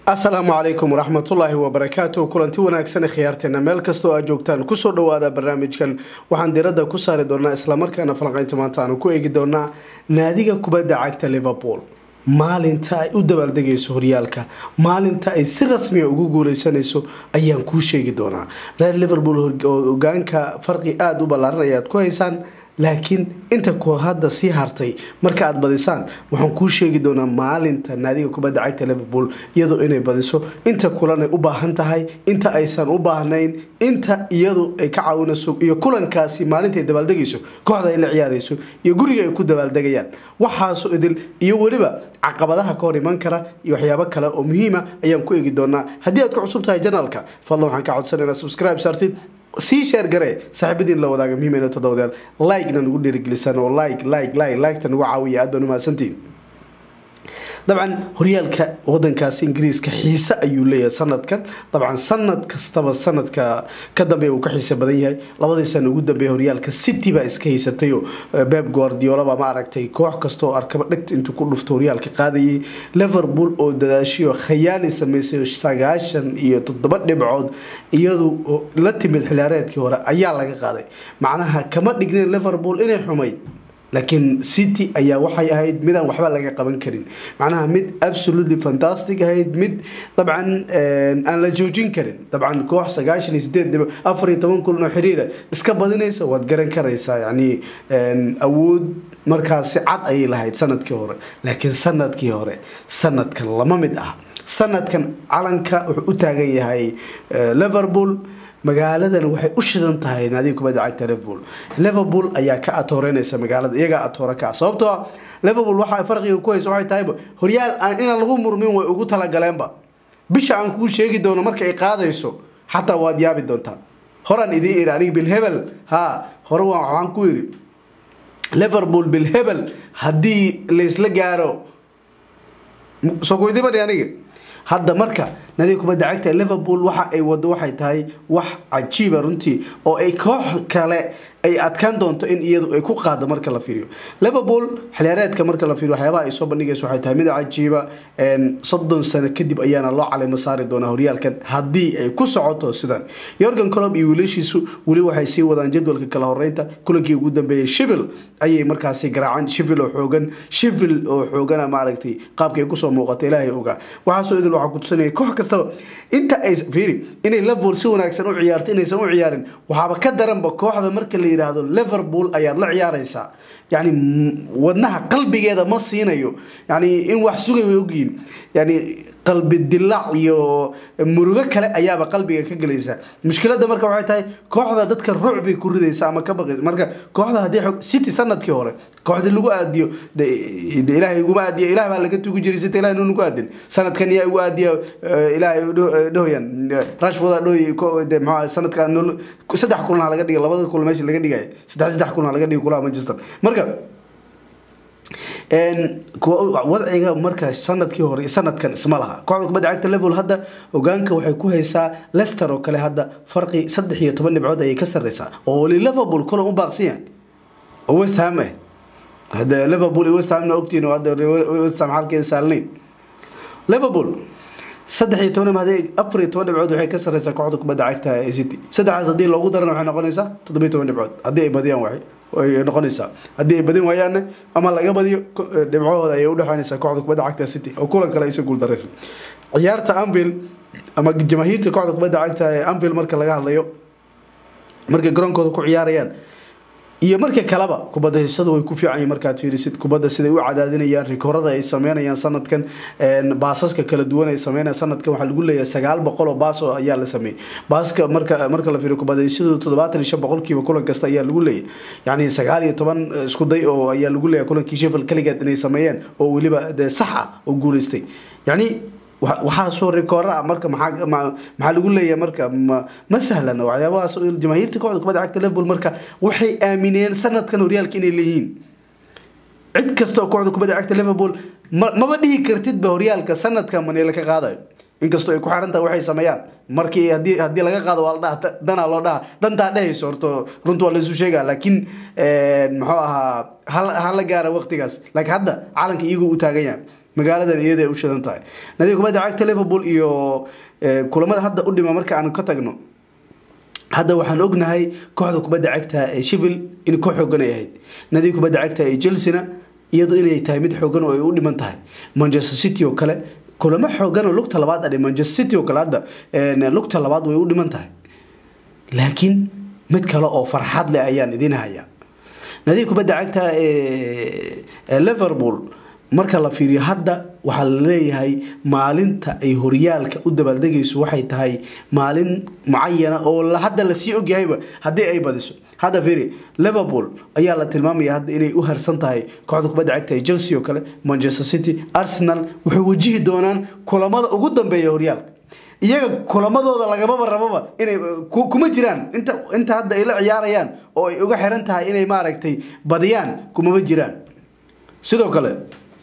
asalaamu calaykum waraxmatullaahi wabarakaatu kulanti wanaagsan khiyaarteena meel kastoo aad joogtaan kusoo dhawaada barnaamijkan waxaan diradda ku saari doonaa islamarkaana falanqeynta maanta aanu ku eegi doonaa naadiga kubadda cagta liverpool maalinta ay u dabaaldegayso horyaalka maalinta ay si rasmiya ugu guuleysanayso ayaan kuu sheegi doonaa reer liverpool hogaanka farqi aada u ballaaran ayaad ku haysaan laakiin inta ku hadda sii hartay marka aad badisaan waxaan kuu sheegi doonaa maalinta naadiga kubadda cagta liverpool iyadoo inay badiso inta kulanay u baahan tahay inta aysan u baahnayn inta iyadu ay ka caawinayso iyo kulankaasi maalintaay dabaaldegayso kooxda ay la ciyaarayso iyo guriga ay ku dabaaldegayaan waxaaso idil iyo weliba caqabadaha ka hor iman kara iyo waxyaabo kale oo muhiima ayaan ku eegi doonaa haddii aad ku cusub tahay janaalka fadlan waxaan ka codsanayna subscribe saartid sii sheer garee saaxiibadiin la wadaaga muhiim todobadeen like-na nagu dhiirigelisaan oo like like like like-ta nagu caawiya aad baan umahadsantiin dabcan horyaalka wadankaasi ingiriiska xiise ayuu leeyahay sanadkan dabcan sanad kastaba sanadka ka dambeeya uu ka xiise badan yahay labadii sana ugu dambeeya horyaalka city baa iska haysatay oo beb guardiola baa ma aragtay koox kasta oo arkaba dhegta intuu ku dhufto horyaalka qaadayay liverpool oo dadaashiyo khayaali sameysay sagaashan iyo toddoba dhibcood iyadu la timid xiliyaareedkii hore ayaa laga qaaday macnaha kama dhignin liverpool inay xumay laakiin city ayaa waxay ahayd midaan waxba laga qaban karin macnaha mid absolutely fantastic ahayd mid dabcan aan la joojin karin dabcan koox sagaashan iyo sideed dhibo afar iyo toban kulan oo xiriira iska badinaysa waad garan karaysaa yacni awood markaasi cad ayay lahayd sanadkii hore laakiin sanadkii hore sanadkan lama mid ah sanadkan calanka wuxuu u taagan yahay liverpool magaaladan waxay u shidan tahay naadiga kubadda cagta liverpool liverpool ayaa ka atooreynaysa magaalada iyagaa atoore ka sababtoo ah liverpool waxa farqiga ku haysa waxay tahayba horyaal aan inaan lagu murmin way ugu talagaleenba bisha aan kuu sheegi doono marka ay qaadayso xataa waad yaabi doontaa horaan idiin iri aniga bilhebel ha hore waxaan ku yiri liverpool bilhebel haddii laysla gaaro soo kuydibadhi aniga hadda marka nadiga kubadda cagta liverpool waxa ay wado waxay tahay wax cajiiba runtii oo ay koox kale ay adkaan doonto in iyadu ay ku qaado marka la fiiriyo liverpool xiliyaareedka marka la fiiriyo waxyaabaha ay soo bandhigayso waxay tahay mid cajiiba soddon sano kadib ayaana loo caleymo saari doonaa horyaalkan haddii ay ku socoto sidan yorgan colob iyo wiilashiisu weli waxay sii wadaan jadwalka kala horeynta kulankii ugu dambeeyay shivil ayay markaasi garaaceen shivil oo xoogan shivil oo xoogana maaragtay qaabkay kusoo muuqata ilaahay ogaa waxaasoo idil waxaa kutusanaya koox kastaba inta ay fiiri inay liverpool si wanaagsan u ciyaarto inaysan u ciyaarin waxaaba ka daranba kooxda marka la yidhaahdo liverpool ayaad la ciyaaraysaa yani wadnaha qalbigeeda ma siinayo yani in wax sugay way ogyihiin yani qalbi dilaac iyo murugo kale ayaaba qalbiga ka gelaysa mushkilada marka waxay tahay kooxda dadka ruuc bay ku ridaysa ama ka baqi marka kooxda haddii city sanadkii hore kooxdii lagu aadiyo de ilaahay iguma aadiya ilaah baa laga tugi jiray sita ilahay nugu aadin sanadkan yaa igu aadiya ilaahay dhahoyan rashford dhoy de maxaa sanadka saddex kulan ha laga dhiga labada kulan meesha laga dhigaya saddex saddex kulan ha laga dhiga kulaha manchester marka wadciga marka sanadkii hore sanadkan isma laha kooxda kubadda cagta liverpool hadda hogaanka waxay ku haysaa leicester oo kale hadda farqi saddex iyo toban dhibcood ayay ka sarreysaa oo weli liverpool kulan u baaqsan yahay oo west ham eh hadda liverpool iyo west hamna ogtiin oo hadda west ham xalkeeda saalnayn liverpool saddex iyo toban hadii afar iyo toban dhibcood waxay ka sarreysaa kooxda kubadda cagta ee city saddexdaas haddii loogu darana waxay noqonaysaa toddoba iyo toban dhibcood haddii ay badiyaan waxay ay noqonaysaa haddii ay badin waayaanna ama laga badiyo dhibcahooda ayay udhexeynaysaa kooxda kubadda cagta city oo kulan kale aysa guuldareysa ciyaarta anvil ama jamaahiirta kooxda kubadda cagta ee anvil marka laga hadlayo markay garoonkooda ku ciyaarayaan iyo marka kaleba kubadda hesadu way ku fiican yihin markaad fiirisid kubadda siday u cadaadinayaan rikoorada ay sameynayaan sanadkan baasaska kala duwan ay sameynayaan sanadkan waxaa lagu leeyahay sagaal boqol oo baas oo ayaa la sameeyey baaska marka marka la fiiriyo kubadda heshadu toddobaatan iyo shan boqolkiiba kulan kasta ayaa lagu leeyahay yacni sagaal iyo toban isku day oo ayaa lagu leeyahay kulankii sheffield kaligeed inay sameeyeen oo weliba dee sax ah oo guuleystay yacni waxaa soo rikoora marka maxaa maxaa lagu leeyahay marka ma sahlan waxyaabahaas jamaahiirta kooxda kubadda cagta liverpool marka waxay aamineen sanadkan horyaalka inay leeyihiin cid kasta oo kooxda kubadda cagta liverpool maba dhihi kartidba horyaalka sanadkan manila ka qaadayo inkastoo ay ku xiran tahay waxay sameeyaan markii hadii haddii laga qaado waa la dhaha danaa loo dhaha dantaa dhehayso horto runta waa laisu sheegaa laakiin muxuu ahaa ha la gaara waqtigaas laakiin hadda calanka iyagoo u taagan yahay magaaladan iyada ay u shidan tahay nadiga kubadda cagta liverpool iyo kulamada hadda u dhima marka aanu ka tagno hadda waxaan ognahay kooxda kubadda cagta ee shivil in koox xoogan ay ahayd nadiga kubadda cagta ee chelsea-na iyadu inay tahay mid xoogan oo ay u dhiman tahay manchester city oo kale kulamo xoogan oo lugta labaad adhe manchester city oo kale hadda lugta labaad way u dhiman tahay laakiin mid kale oo farxad leh ayaan idin hayaa nadiga kubadda cagta ee liverpool marka la fiiriyo hadda waxaa la leeyahay maalinta ay horyaalka u dabaaldegayso waxay tahay maalin mucayana oo hadda lasii ogyahayba haddii ay badiso hadda fiiri liverpool ayaa la tilmaamaya hadda inay u harsan tahay kooxda kubadda cagta ee chelsea oo kale manchester city arsenal waxay wajihi doonaan kulamada ugu dambeeya horyaalka iyaga kulamadooda lagamaba rababa inay kuma jiraan inta inta hadda ay la ciyaarayaan oo ay uga xiran tahay inay maaragtay badiyaan kumama jiraan sidoo kale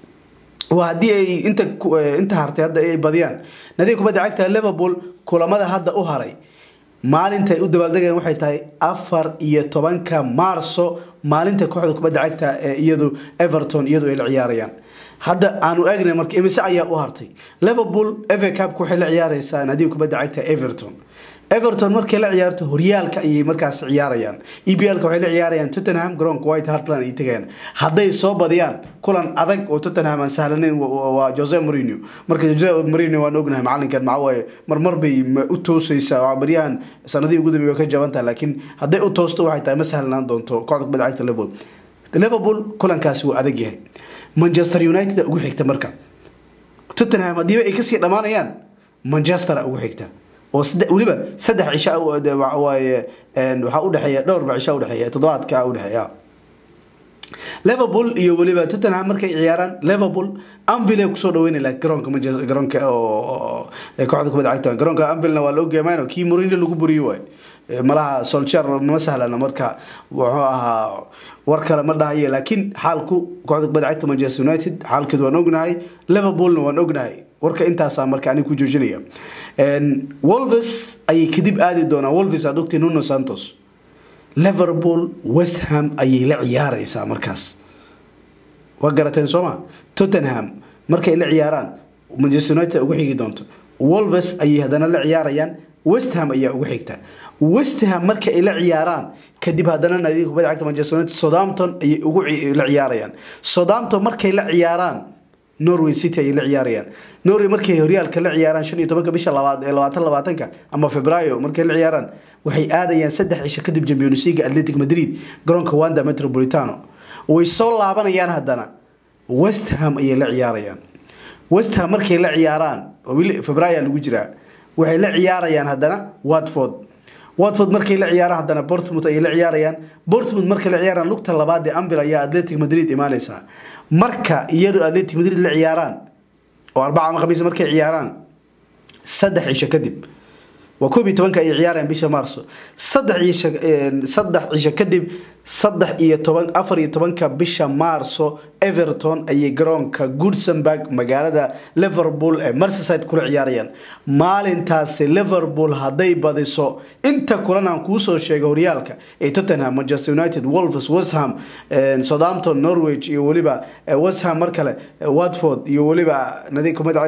waa haddii ay inta inta hartay hadda ay badiyaan nadiga kubadda cagta liverpool kulamada hadda u haray maalinta ay u dabaaldegayaan waxay tahay afar iyo tobanka maarso maalinta kooxda kubadda cagta ee iyadu everton iyadu ay la ciyaarayaan hadda aanu eegnay marka imise ayaa u hartay liverpool eva cupka waxay la ciyaareysaa nadiga kubadda cagta everton everton markay la ciyaarto horyaalka ayay markaas ciyaarayaan e b lka waxay la ciyaarayaan tottenham garoonka white hartland ay tegayaan hadday soo badiyaan kulan adag oo tottenham aan sahlaneyn waa jose marino marka jose marino waan ognahay macalinkan maxawaaye marmar bay u toosaysaa baryahan sanadihii ugu dambeey way ka jabantaha laakiin hadday u toosto waxay tahay ma sahlanaan doonto kooxda kubadda cagta liverpool liverpool kulankaasi waa adag yahay manchester united ugu xigta marka tottenham haddiiba ay kasii dhammaanayaan manchester ugu xigta oo weliba saddex cisha waaye waxaa udhexeeya dhowrba cisha udhexeeya toddobaadka udhexeeya liverpool iyo weliba tottenham markay ciyaaraan liverpool anvil ay kusoo dhaweynaya garoonka garoonka kooxda kubadda cagta garoonka anvilna waa la ogyamaan kii mourinho lagu buriyo waay malaha solcher ma sahlana marka wuxuu ahaa war kale ma dhahaye laakiin xaalku kooxda kubadda cagta manchester united xaalkeed waan ognahay liverpoolna waan ognahay warka intaasaa marka anig ku joojinaya wolves ayay kadib aadi doonaan wolves aad ogtay nuno santos liverpool westham ayay la ciyaareysaa markaas waa garateen sooma tottenham markay la ciyaaraan manchester united ugu xigi doonto wolves ayay haddana la ciyaarayaan westham ayaa ugu xigta westham marka ay la ciyaaraan kadib haddana nadiga kubadda cagta manchester united southampton ayay ugu la ciyaarayaan southampton markay la ciyaaraan norway city ayay la ciyaarayaan norway markay horyaalka la ciyaaraan shan iyo tobanka bisha labaad ee labaatan labaatanka ama februaayo markay la ciyaaraan waxay aadayaan saddex cisho kadib champions league atletic madrid garoonka wanda metropolitano way soo laabanayaan haddana west ham ayay la ciyaarayaan west ham markay la ciyaaraan februaayo lagu jiraa waxay la ciyaarayaan haddana watford watford markay la ciyaaraan haddana bortmouth ayay la ciyaarayaan bortmouth markay la ciyaaraan lugta labaad ee ambil ayaa atletic madrid imaaneysaa marka iyadoo atletic madrid la ciyaaraan oo arbaca ama khamiis markay ciyaaraan saddex cisho kadib waa koob iyo tobanka ay ciyaarayaan bisha maarso saddex cisho saddex cisho kadib saddex iyo toban afar iyo tobanka bisha maarso everton ayay garoonka goodsenburg magaalada liverpool ee merceside kula ciyaarayaan maalintaasi liverpool hadday badiso inta kulan aan kuusoo sheegay horyaalka ee tottenham manchester united wolves westham southampton norwich iyo weliba westham mar kale watford iyo weliba nadi kumada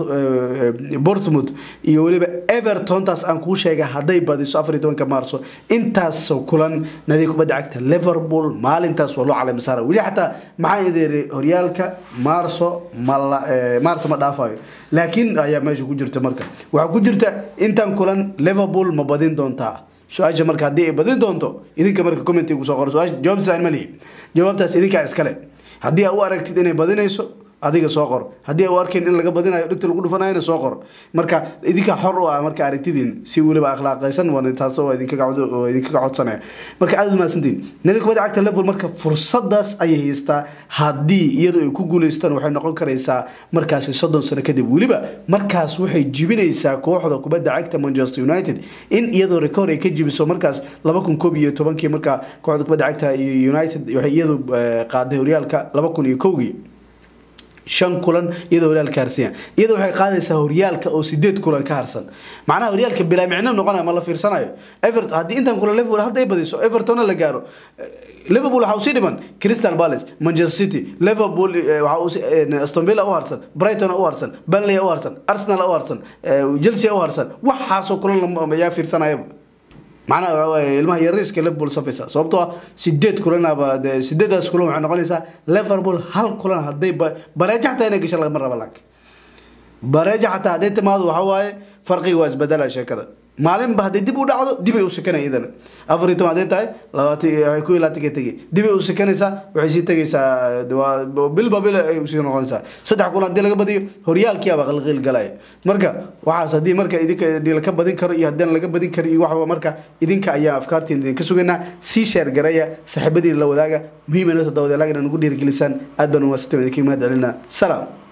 bortmouth iyo weliba everton taas aan kuu sheegay hadday badiso afar iyo tobanka maarso intaas kulan nadi kubadda cagta liverpool maalintaas waa loo caleyma saara weli xataa maxaa idin horyaalka maarso ma maarso ma dhaafayo laakiin ayaa meesha ku jirta marka waxaa ku jirta intan kulan liverpool ma badin doontaa su-aasha marka haddii ay badin doonto idinka marka commenti kusoo qoro su-aasha jawaabtaas ma lihi jawaabtaas idinkaa iskale haddii aa u aragtid inay badinayso adiga soo qor haddii a u arkeen in laga badinayo dhigta lagu dhufanayona soo qor marka idinkaa xor u ah marka aragtidiin si weliba akhlaaqaysan taas idinkaga codsanaya marka aad umahadsantiin nadi kubadda cagta level marka fursadaas ayay haystaa haddii iyadu ay ku guuleystaan waxay noqon karaysaa markaasi soddon sano kadib weliba markaas waxay jibinaysaa kooxda kubadda cagta manchester united in iyadoo record ay ka jibiso markaas laba kun koob iyo tobankii marka kooxda kubadda cagta united waxay iyadu qaaday horyaalka laba kun iyo kowgii shan kulan iyadoo horyaalka ka harsan yahay iyadoo waxay qaadaysaa horyaalka oo sideed kulan ka harsan macnaha horyaalka bilaa micno noqonaya ma la fiirsanayo everton haddii intan kulan liverpool hadday badiso evertonna la gaaro liverpool waxaa usii dhiman crystal palace manchester city liverpool waxaa usii aston villa u harsan brighton u harsan burnley u harsan arsenal u harsan chelsea u harsan waxaasoo kulan yaa fiirsanayaba macnaha waxa waaye ilmaha yariiska liverpool safaysa sababtoo ah sideed kulanaba dee sideedaas kulan waxay noqonaysaa liverpool hal kulan hadday bareejo xataa inay gasho lagama raba laakiin bareejo xataa hadday timaado waxa waaye farqiga waa isbedela sheekada maalinba hadday dib u dhacdo dibay u sekanaya iyadana afar iyo toban hadday tahay labaatan waxay ku ilaatanka tegay dibay u sekanaysaa waxay sii tegaysaa bilba bil ay usii noqonaysaa saddex kulan haddii laga badiyo horyaalkiiaba qalqiil galaya marka waxaas haddii marka idinka laka badin karo iyo haddaan laga badin karo iyo waxba marka idinka ayaa afkaartiin idinka sugaynaa sii sheer garaya saaxiibadiina la wadaaga muhiim inoo toddobadeelaag inaan ugu dhiirigelisaan aad baan umaasanta idinka mahad celinaa salaam